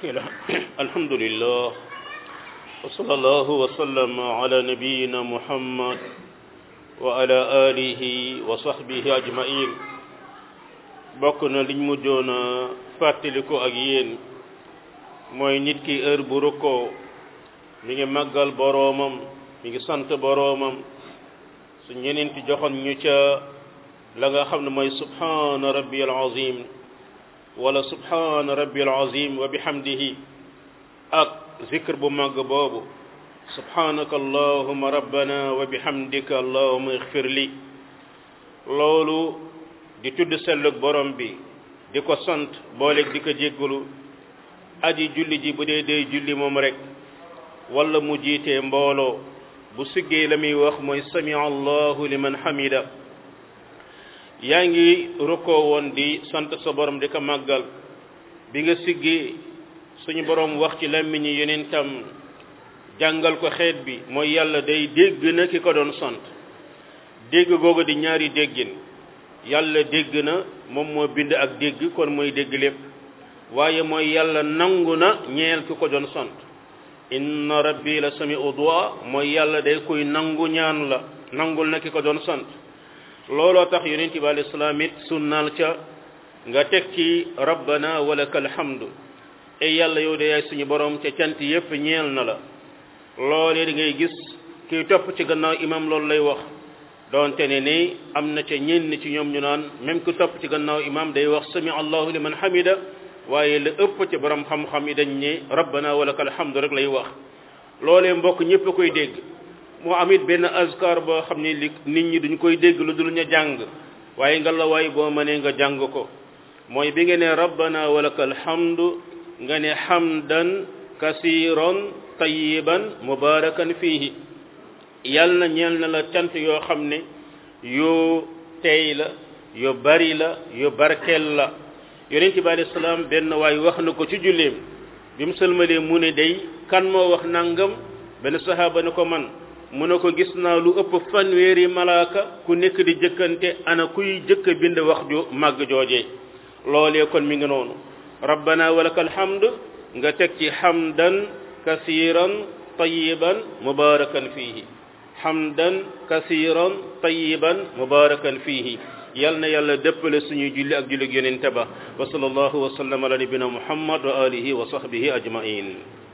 الحمد لله وصلى الله وسلم على نبينا محمد وعلى آله وصحبه أجمعين بokna liñ mujjoon a fàttaliku ak yéen mooy nit ki heure bu rukkoo mi ngi màggal boroomam mi ngi sant boroomam su ñeneen ti joxoon ñu ca la nga xam ne mooy subhana rabbi al azim wala subhana rabbi al azim wa bihamdihi ak zikr bu màgg boobu subhanaka allahuma rabbana wa bihamdika allahuma ixfir li loolu di tudd sellug borom bi di ko sant booleeg di ko jéggalu aji julli ji bu dee dee julli moom rek wala mu jiitee mbooloo bu siggee la muy wax mooy sami allahu liman hamida yaa ngi rukkoo woon di sant sa borom di ko màggal bi nga siggee suñu borom wax ci làmmiñi yeneen tam jàngal ko xeet bi mooy yàlla day dégg na ki ko doon sant dégg googu di ñaari déggin yàlla dégg na moom moo bind ak dégg kon mooy dégg lépp waaye mooy yàlla nangu na ñeel ki ko doon sant inna rabbi la sami'u du'a mooy yàlla day koy nangu ñaan la nangul na ki ko doon sant looloo tax yonent bi alayhi salaam it sunnaal ca nga teg ci rabbana walakal hamdu e yàlla yow de yaay suñu borom ca cant yépp ñeel na la loolee di ngay gis kiy topp ci gannaaw imam loolu lay wax doonte ne ni am na ca ñenn ci ñoom ñu naan même ku topp ci gannaaw imam day wax sami allahu liman hamida waaye la ëpp ci borom xam-xam yi dañ ne rabbana walakal hamdu rek lay wax loolee mbokk ñëpp a koy dégg moo am it benn azkar boo xam ne li nit ñi duñ koy dégg lu dul ña jàng waaye nga la waay boo mënee nga jàng ko mooy bi nga ne rabbana walakal hamdu nga ne hamdan kasiran tayiban mubarakan fihi yal na ñeel na la cant yoo xam ne yu tey la yu bari la yu barkeel la yonent bi alayhi salaam benn waay wax na ko ci julleem bi mu sëlmalee mu ne day kan moo wax nangam benn sahaaba ne ko man mu ne ko gis naa lu ëpp fanweeri malaaka ku nekk di jëkkante ana kuy jëkk bind wax ju màgg joojee loolee kon mi ngi noonu rabbana walakal hamd nga teg ci hamdan kasiran tayiban mubarakan fihi hamdan kasiran tayiban mubarakan fihi yal na yàlla dëppale suñuy julli ak julli ak yonente ba wa sallallahu wa sallam ala nabina muhammad wa alihi wa sahbihi ajmain